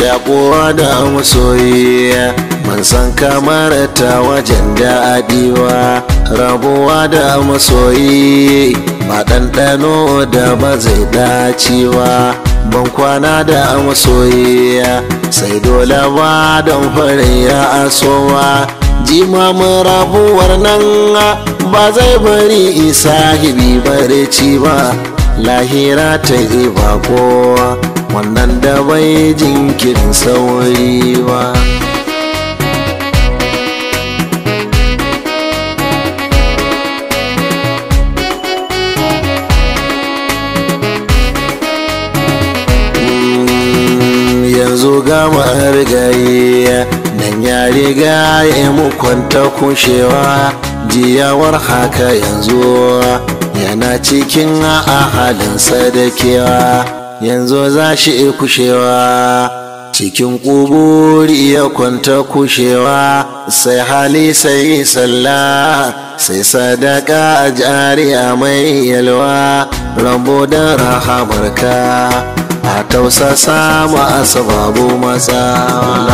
shakuwa da masoyi man san kamar ta wajen daɗiwa rabuwa da masoyi ba ɗanɗano da ba zai dacewa ban kwana da masoyi sai dole ba don farin ya asowa jimamin rabuwar nan ba zai bari isa hibi barci ba lahira ta yi bako wannan da bai jinkirin sauri ba yanzu gama rigayi nan ya riga ya mukwanta kushewa jiyawar haka yanzu yana cikin a halin sadakewa yanzu za shi kushewa cikin ƙuburi ya kwanta kushewa sai hali sai sallah sai sadaka jariya mai yalwa rambo da rahamarka a tausasa ma asababu matsawa